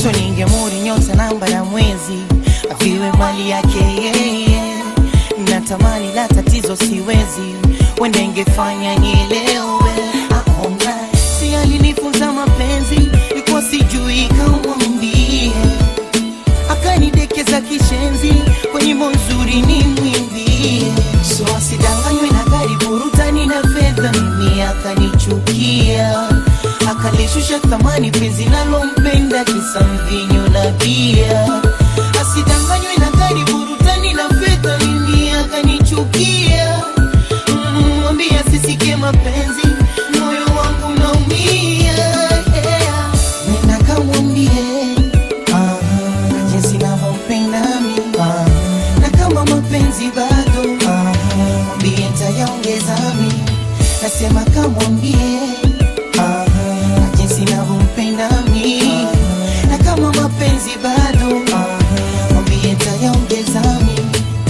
so ningemuri nyota namba na mwezi aviwe mali yake yeye natamani la tatizo siwezi wenda ingefanya nielewe aona si alinifunza mapenzi ikuwa sijui kamwambie akanidekeza kishenzi kwa nyimbo nzuri ni mwimbie so asidanganywe na gari burutani na fedha mimi akanichukia akalishusha thamani penzi nalompenda kisa mvinyo na bia asidanganywe na gari burutani na fedha mimi akanichukia Mm, mwambie asisikie mapenzi moyo wangu naumia yeah. nenda kamwambie ah, jinsi navyompenda mi ah, na kama mapenzi bado ah, mwambie ntayaongeza mi nasema kamwambie ah, jinsi navyompenda mi na kama mapenzi bado ah, mwambie ntayaongeza mi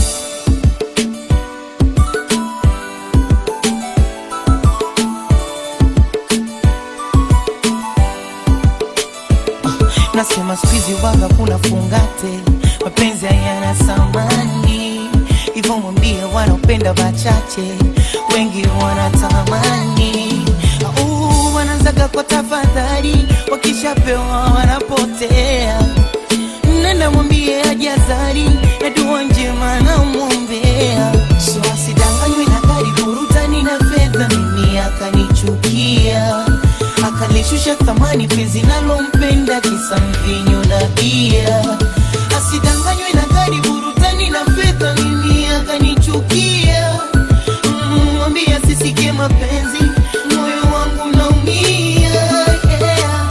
nasema skuizi waga kuna fungate mapenzi hayana samani hivyo mwambie wanaopenda wachache wengi wanatamani Au, wanaanzaga kwa tafadhali wakishapewa wanapotea nenda mwambie ajazari na dua njema namwombea so asidanganywe na gari burutani na fedha mimi akanichukia akalishusha thamani penzi nalompenda kisa mvinyo na bia asidanganywe na gari burutani na fedha mimi akanichukia Mm, mwambie asisikie mapenzi moyo wangu naumia yeah.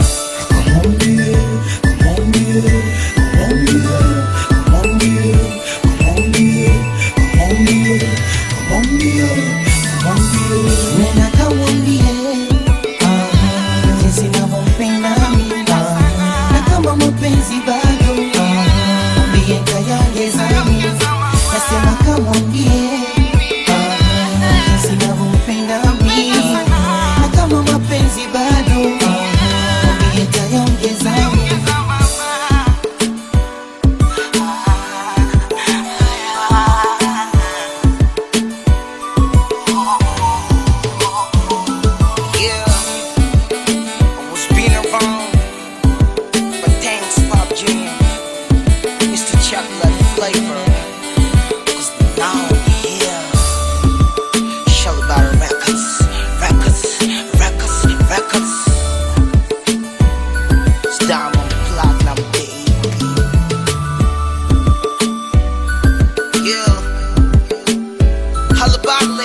Nena kamwambie ah, jinsi navyompenda mimi ah, na kama mapenzi bado ah, mwambie ntayaongeza mimi nasema kamwambie ah, jinsi navyompenda mimi na kama mapenzi bado ah, mwambie ntayaongeza mimi Yeah, I was being around, but thanks, Pop Jam. It's the chocolate flavor. Cause now I'm here. Show about records, records, records, records. It's diamond platinum, baby. Yeah. Holla about